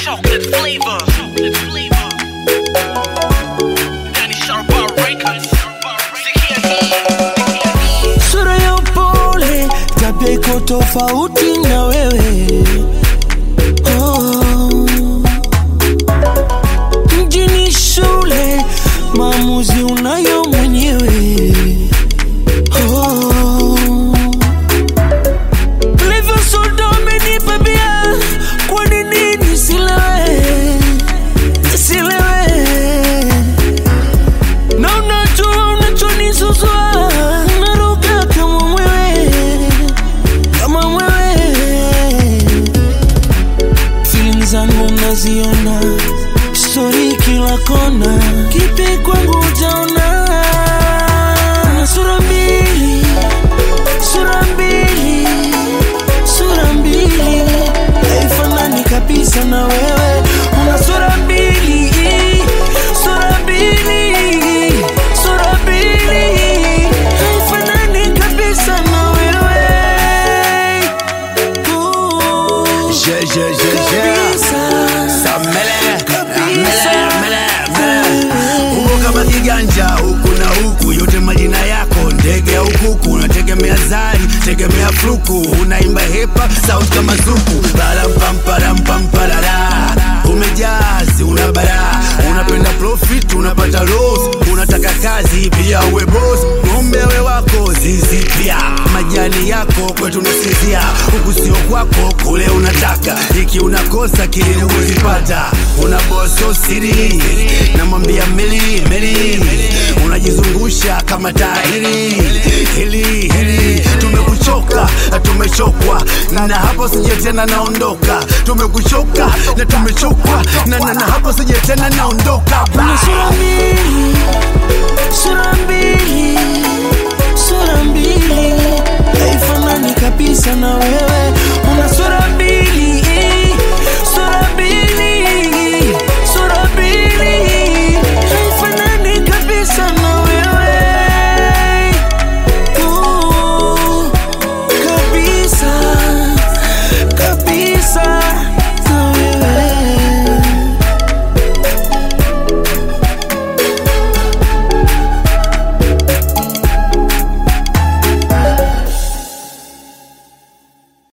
chocolate flavor. Chocolate flavor. Danny Sharpa Records. Sikia hii. sura ya upole, tabia iko tofauti na wewe oh. Mjini shule, maamuzi unayo mwenyewe oh. Ulivyo soda umenipa bia, kwa nini nisilewe, nisilewe na unajua unachonisuzua naruka kama mwewe kama mwewe feeling zangu naziona stori kila kona kipi kwangu utaona na sura mbili sura mbili sura mbili haifanani kabisa na wewe una sura mbili sura mbili sura mbili haifanani kabisa na wewe Ooh, Je, je, je, je. kabisa. Samele, Kabisa. mele, mele, mele. Uko kama kiganja huku na huku, yote majina yako ndege au kuku, unategemea zari, tegemea fluku, unaimba hepa sauti kama zuku, parampamparamparara umejazi, una bara, unapenda profit, unapata loss, unataka kazi pia uwe boss, ng'ombe we wako zizi pia, majani yako kwetu nasinzia, huku sio kwako, kule unataka, iki unakosa kile kuzipata, una boso siri, namwambia meli meli, unajizungusha kama tahiri hili hili, tumekuchoka na tumechokwa, na hapo sije tena naondoka, tumekuchoka na tumechokwa, na na na hapo sije tena naondoka Una sura mbili, sura mbili, sura mbili